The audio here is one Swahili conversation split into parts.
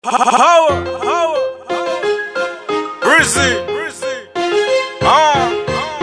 Power, power, Rizzy, uh,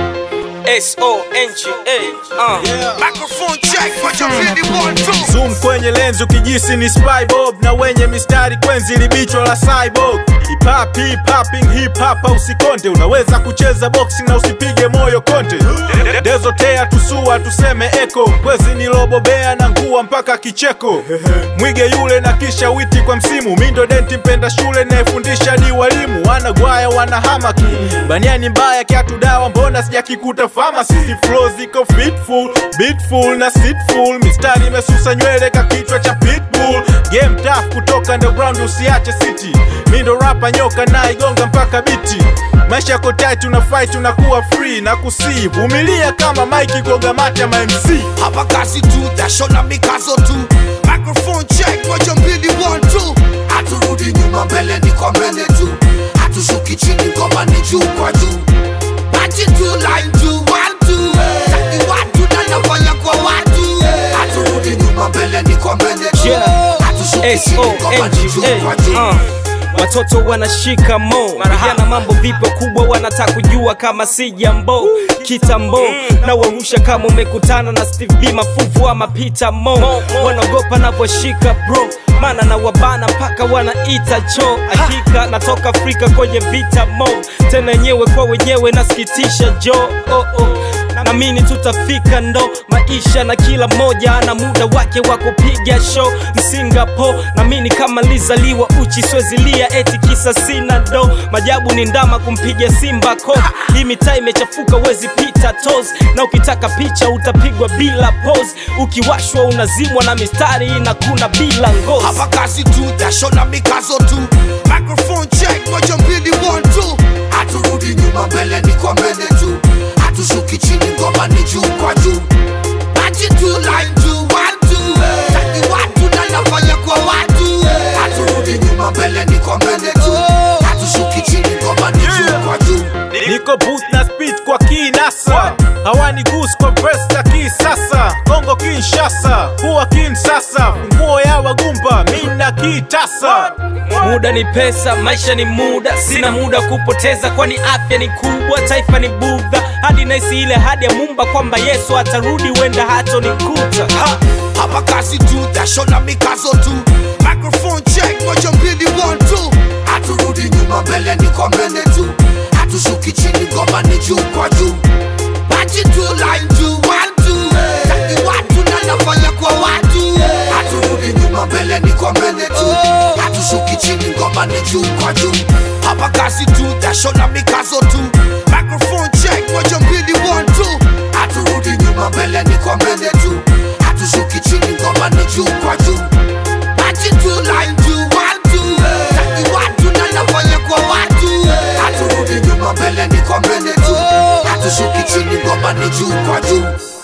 S-O-N-G-A uh. yeah. Microphone check, but you really want to. Zoom kwenye lenzi ukijisi ni spy bob na wenye mistari kwenzi libichwa la cyborg hip hop hip hopping hip hop usikonde unaweza kucheza boxing na usipige moyo konte dezotea tusua tuseme eko kwezi nilobobea na ngua mpaka kicheko mwige yule na kisha witi kwa msimu mindo denti mpenda shule nayefundisha ni walimu wanagwaya wanahamaki baniani mbaya kiatu dawa mbona sijakikuta famasi flow ziko fitful beatful na sitful mistari imesusa nywele ka kichwa cha pitbull game tough kutoka underground usiache city mindo rapa nyoka na igonga mpaka biti maisha yako tight una fight unakuwa free na kusii vumilia kama mike goga mate ma mc Hapa kazi tu, jasho na mikazo tu. Microphone check, moja mbili one two. Haturudi nyuma, mbele ni kwa mbele tu. Hatushuki chini, ngoma ni juu kwa juu. Bati tu, line tu, one two. Taki watu na nafanya kwa watu. Haturudi nyuma, mbele ni kwa mbele tu. Yeah. Hatushuki chini, ngoma ni juu kwa juu. S-O-N-G-A uh. Watoto wanashika mo vijana, mambo vipo kubwa, wanataka kujua kama si jambo kitambo na warusha kama umekutana na Steve B mafuvu ama Peter Mo, wanaogopa navyoshika bro mana na wabana mpaka wanaita cho. Hakika natoka Afrika kwenye vita mo, tena wenyewe kwa wenyewe, nasikitisha jo oh, oh. Namini tutafika ndo maisha na kila mmoja ana muda wake wa kupiga show Msingapore namini kama lizaliwa uchi swezilia eti kisa sina do majabu ni ndama kumpiga simba ko hii mitaa imechafuka wezi pita tos na ukitaka picha utapigwa bila pose ukiwashwa unazimwa na mistari inakuna bila ngozi Hapa kazi tu, jasho na mikazo tu. Microphone check, moja mbili one two. Haturudi nyuma, mbele ni kwa mbele tu. Hatushuki chini, ngoma ni juu kwa juu. Bati tu, line tu, one two. Taki watu na nafanya kwa watu. Haturudi nyuma, mbele ni kwa mbele tu. Hatushuki chini, ngoma ni juu kwa juu. niko booth na speed kwa kinasa hawani gus kwa verse za kisasa kongo kinshasa kuwa kin sasa funguo ya wagumba mina kitasa Muda ni pesa, maisha ni muda, sina muda kupoteza, kwani afya ni kubwa, taifa ni budha, hadi naisi ile hadi ya Mumba kwamba Yesu atarudi, wenda hatonikuta ha! Hapa kazi tu, jasho na mikazo tu. Microphone check, moja mbili one two. Haturudi nyuma, mbele ni kwa mbele tu. Hatushuki chini, ngoma ni juu kwa juu. Bati tu, line tu, one two. Taki watu na nafanya kwa watu. Haturudi nyuma, mbele ni kwa mbele tu. Hatushuki chini, ngoma ni juu kwa juu. Hapa kazi tu, jasho na mikazo tu. Microphone check, moja mbili one two. Haturudi nyuma, mbele ni kwa mbele tu. Hatushuki chini, ngoma ni juu kwa juu. Bati tu, line tu, one two. Taki watu na nafanya kwa watu. Haturudi nyuma, mbele ni kwa mbele tu. Hatushuki chini, ngoma ni juu kwa juu.